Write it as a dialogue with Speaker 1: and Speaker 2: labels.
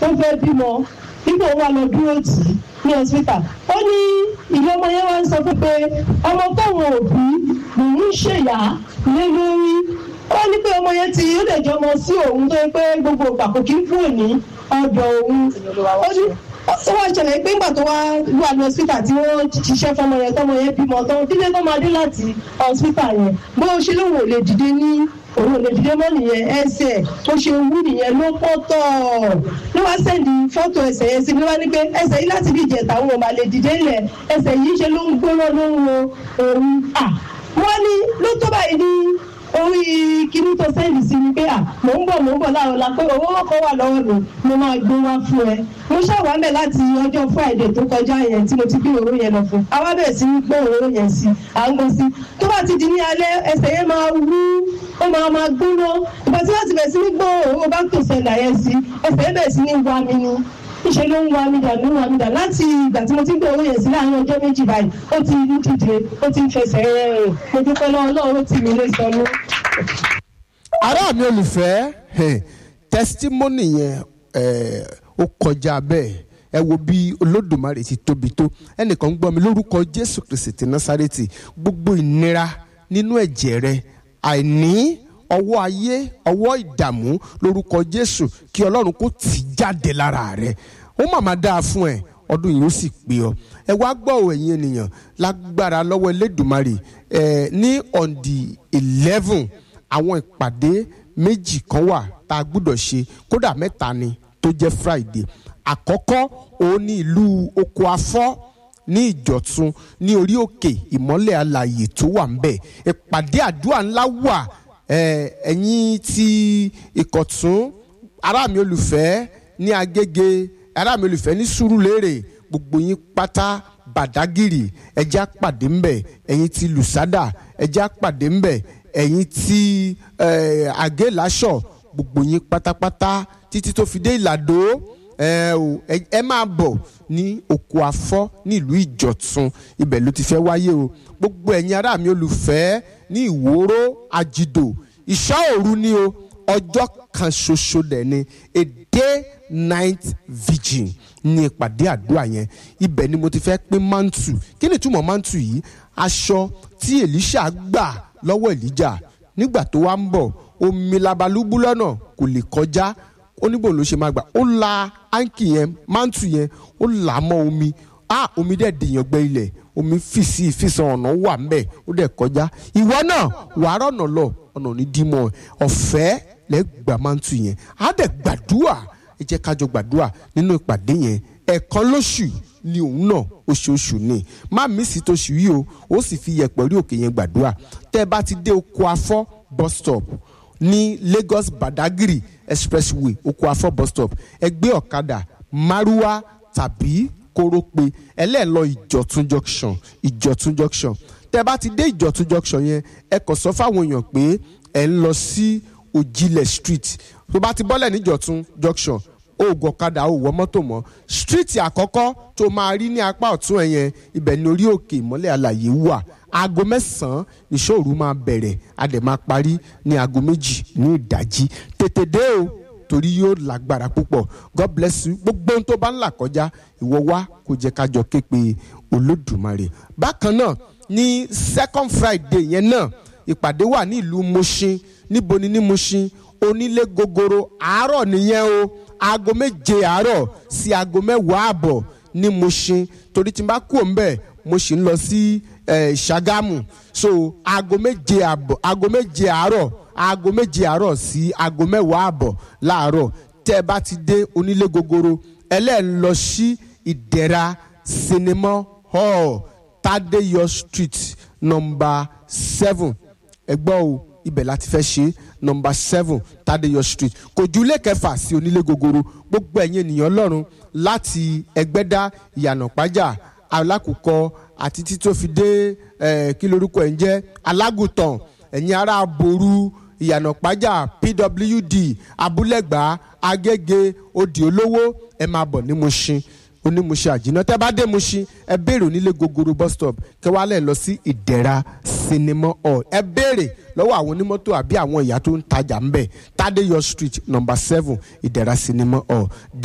Speaker 1: ó fẹ́ bímọ nígbà wà lọ dúró tì í ní hospital ó ní ìlú ọmọ yẹn wá ń sọ fún pé ọmọ tóun òbí lòun ń ṣèyá lé lórí ó ní pé ọmọ yẹn ti ó lè jọmọ sí òun tó yẹ pé gbogbo ìgbà kò kí ń kúrò ní ọ̀dọ̀ òun ó ní ó wá ṣẹlẹ̀ pé ńgbà tó wá wà ní hospital tí wọ́n ṣiṣẹ́ fọmọ yẹn tọmọ yẹn bímọ tán dídé tó máa dé láti hospital yẹn bó ṣe lóun ò lè dìde ní òun ò lè dìde mọ́ nìyẹn ẹsẹ̀ tó ṣe wú nìyẹn ló pọ̀ tọ̀ ló wá sẹ́ndì fọ́tò ẹsẹ̀ yẹn sí ló wá ní pé ẹsẹ̀ yìí láti bí ìjẹta òun ò máa lè dìde lẹ̀ ẹsẹ̀ yìí ṣe ló ń gbóná ló ń wo òun à wọ́n ní ló tó báyìí ní orí kíní tó sẹ́ndì sí ni pé à mò ń bọ̀ mò ń bọ̀ láàrọ̀ la pé owó ọkọ̀ wà lọ́wọ́ mi mo máa gbé wá fún ẹ mo ṣàwámẹ̀ láti ọjọ́ friday tó kọjá yẹn tí mo ti gbé òró yẹn lọ fún àwa bẹ̀rẹ̀ sí ní gbé òró yẹn sí à ń gbọ́ sí tó bá ti di ní alẹ́ ẹsẹ̀ yẹn máa wú ó máa máa gbóná ìgbà tí wọ́n ti bẹ̀rẹ̀ sí ní gbọ́ òró bá tó sẹ́ndà yẹn sí ẹsẹ̀ yẹn bẹ̀rẹ̀ sí ní wá mi ni ìṣe ló ń wá mi dà ló ń wá mi dà láti ìgbà tí mo ti ń gbé owó yẹn sí láàárín ọjọ́ méjì báyìí ó ti ń dìde ó ti ń fẹsẹ̀ rẹ̀ rìn mo dúpẹ́ lọ́wọ́ Ọlọ́run ó tì mí lé sọnù.
Speaker 2: ará mi olùfẹ́ eh, testimony yẹn eh, ó kọjá bẹ́ẹ̀ ẹ wo bí olódùmarè ti tóbi tó ẹnìkan ń gbọ́ mi lórúkọ jésù kristi ti násárẹ́tì gbogbo ìnira nínú ẹ̀jẹ̀ rẹ àìní ọwọ́ ayé ọwọ́ ìdààmú lórúkọ jésù kí ọlọ́run kó tì jáde lára rẹ ó màmá dáa fún ẹ ọdún yìí ó sì pé ọ ẹ wá gbọ́ ò ẹ̀yin ènìyàn lágbára lọ́wọ́ elédùmarè ẹ ní on the eleven àwọn ìpàdé méjì kan wà tá a gbúdọ̀ ṣe kódà mẹ́ta ni tó jẹ́ friday àkọ́kọ́ òun ní ìlú oko afọ́ ní ìjọ̀tún ní orí òkè ìmọ́lẹ̀ alàyè tó wà ńbẹ̀ ìpàdé àdúrà ńlá wà ẹ, ẹ̀yin ti ìkọ̀tún ará mi olùfẹ́ ní agége ará mi olùfẹ́ ní sùúrùlérè gbogbo yín pátá bàdágìrì ẹjẹ́ àpàdé ńbẹ̀ ẹ̀yin ti lùsádà ẹjẹ́ àpàdé ńbẹ̀ ẹ̀yin ti eh, àgélàṣọ gbogbo yín pátápátá títí tó fi dé ìlàdó ẹ o ẹ ẹ máa bọ̀ ní oko afọ́ nílùú ìjọ̀tún ibẹ̀ ló ti fẹ́ wáyé o gbogbo ẹ̀yin ará mi olùfẹ́ ní ìwòrò àjìdò ìṣá òru ni o ọjọ́ kan ṣoṣo dẹ̀ ni a day night vigil ní ìpàdé àdúrà yẹn ibẹ̀ ni mo ti fẹ́ pín mantu kí ni ìtumọ̀ mantu yìí aṣọ tí Èlíṣà gbà lọ́wọ́ Èlíjà nígbà tó wá ń bọ̀ omi labalúbú lọ́nà kò lè kọjá oníbò ló ṣe máa gbà ó la áńkì yẹn mántù yẹn ó là á mọ́ omi á omi dẹ̀ dèèyàn gbẹ ilẹ̀ omi fìsí ìfisàn ọ̀nà wà ńbẹ̀ ó dẹ̀ kọjá ìwọ náà wàá rọ̀nà lọ ọ̀nà ní dímọ̀ ọ̀fẹ́ lẹ́gbà mántù yẹn á dẹ̀ gbàdúrà ẹ jẹ́ kájọ gbàdúrà nínú ìpàdé yẹn ẹ̀ẹ̀kan lóṣù ni òun náà oṣooṣù ni má mísì tóṣù yìí o ó sì fi yẹ̀pẹ̀ rí òkè yẹn gbàdúrà tẹ́ ẹ bá ti dé oko afọ́ bus stop ní Lagos Badagry expressway oko afọ bus stop ẹgbẹ́ ọ̀kadà márúwá tàbí kórópè ẹlẹ́ẹ̀lọ ìjọ̀tún junction ìjọ̀tún junction tẹ́ bá ti dé ìjọ̀tún junction yẹn ẹ kàn sọ fáwọn èèyàn pé ẹ ń lọ sí òjìlẹ̀ street tó bá ti bọ́lẹ̀ ní ìjọ̀tún junction oògùn ọ̀kadà ò wọ mọ́tò mọ́ street àkọ́kọ́ tó máa rí ní apá ọ̀tún ẹ̀ yẹn ibẹ̀ ní orí òkè ìmọ́lẹ̀ àlàyé wà aago mẹ́sàn-án ìṣòro máa bẹ̀rẹ̀ a dẹ̀ máa parí ní aago méjì ní ìdájí tètè dé o torí yóò lágbára púpọ̀ god bless you gbogbo ohun tó bá ń là kọjá ìwọ wá kó jẹ́ ká jọ ké pe olódùmarè bákan náà ní second friday yẹn náà ìpàdé wà ní ìlú Mushin níbo ni ní Mushin onílé gogoro àárọ̀ nìyẹn o aago méje àárọ̀ sí aago mẹ́wàá àbọ̀ ní Mushin torí tí n bá kú òun bẹ́ẹ̀ mo sì ń lọ sí Ṣàgámù so aago méje àbọ̀ aago méje àárọ̀ aago méje àárọ̀ sí aago mẹ́wàá àbọ̀ láàárọ̀ tẹ́ ẹ bá ti dé onílé gogoro ẹlẹ́ẹ̀ lọ sí ìdẹ̀ra sinimá hall Tadeyo street number seven ẹgbọ́ o ibẹ̀ láti fẹ́ ṣe number seven Tadeyo street kò ju ilé kẹfà sí onílé gogoro gbogbo ẹ̀yin ènìyàn ọlọ́run láti ẹgbẹ́dá ìyànà pájà alákùkọ àti tí tó fi dé kí lorúkọ ẹ̀ ń jẹ́ alágùtàn ẹ̀yin ará aboru ìyànà pájà pwd abúlẹ̀gbá agége òdì olówó ẹ máa bọ̀ ní Mushin onímùṣe àjìnà tẹ́ bá dé Mushin ẹ béèrè onílé gogoro bus stop kẹwàálẹ̀ lọ sí ìdẹ̀ra sinimá hall ẹ béèrè lọ́wọ́ àwọn onímọ́tò àbí àwọn ìyá tó ń tajà ń bẹ̀ Tadeyo street number seven ìdẹ̀ra sinimá hall